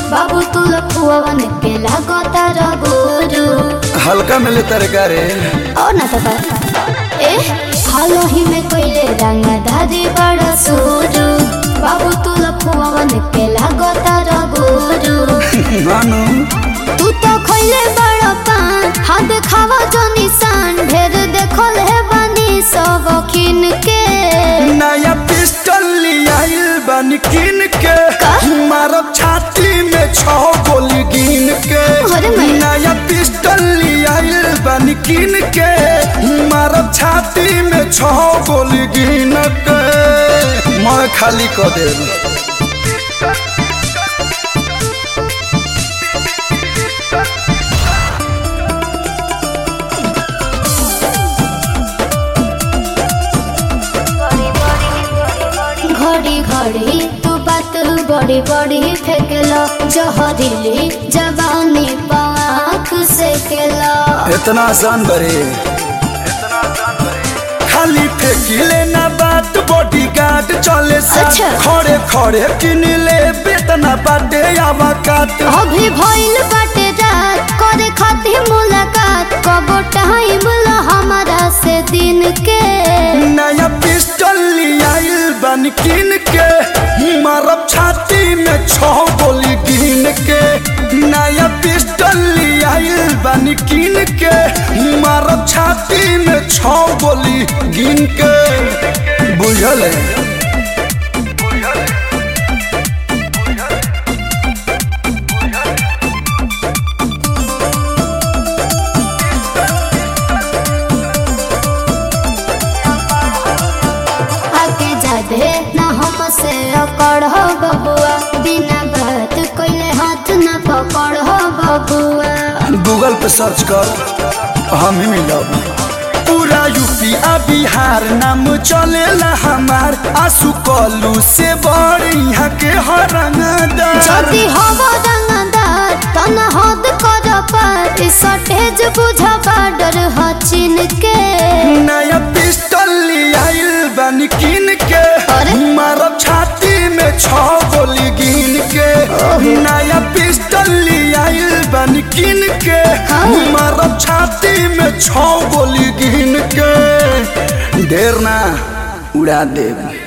बाबू तू लखुआवन के लागता रगुरु हल्का मिले तरकारी और ना तो ए हालो ही में कोइले रंग धारी बड़ा सुरु बाबू तू लखुआवन के लागता रगुरु नानू तू तो खोइले बड़ा पान हाथ खावा जो निशान ढेर देखल है बानी सब खिन के नया पिस्टल लियाइल बन किन के का? मारब छाती में छह गोली गिन के अरे मैं- नया पिस्टल लियाइल बन किन के मारब छाती में छह गोली गिन के मैं खाली कर देब घड़ी घड़ी तू बात बड़ी बड़ी फेंकलो जहरीली जवानी पाख से केलो इतना आसान बरे खाली फेंकिले ना बात बॉडी गार्ड चले साथ अच्छा। खड़े खड़े किन ले बेतना बाटे आवा काट अभी भइल बाटे रात करे खातिर मुलाकात कबो टाइम ला हमारा से दिन के नया पिस्टल लियाइल बन किन के मारब छाती में छह गोली गिन के नया पिस्टल लियाइल बन किन के मारब छाती में छह गोली गिन के बुझल है आगे जादे ना हमसे अकड़ हो बबुआ बिना बात कोइले हाथ न पकड़ हो बबुआ गूगल पे सर्च कर हम ही मिलब पूरा यूपी आ बिहार नाम चलेला हमार आंसू कलू से बड़ यहाँ के हरंगदार যদি হব রঙদার তন হদ কর পার সটেজ বুঝ বাডর হচিন কে नया पिस्टल लियाइल बन किन के अरे? मारब छाती में छह गोली गिन के नया पिस्टल लियाइल बन किन के हाँ। मारब छाती में छह गोली गिन के ढेर ना उड़ा देब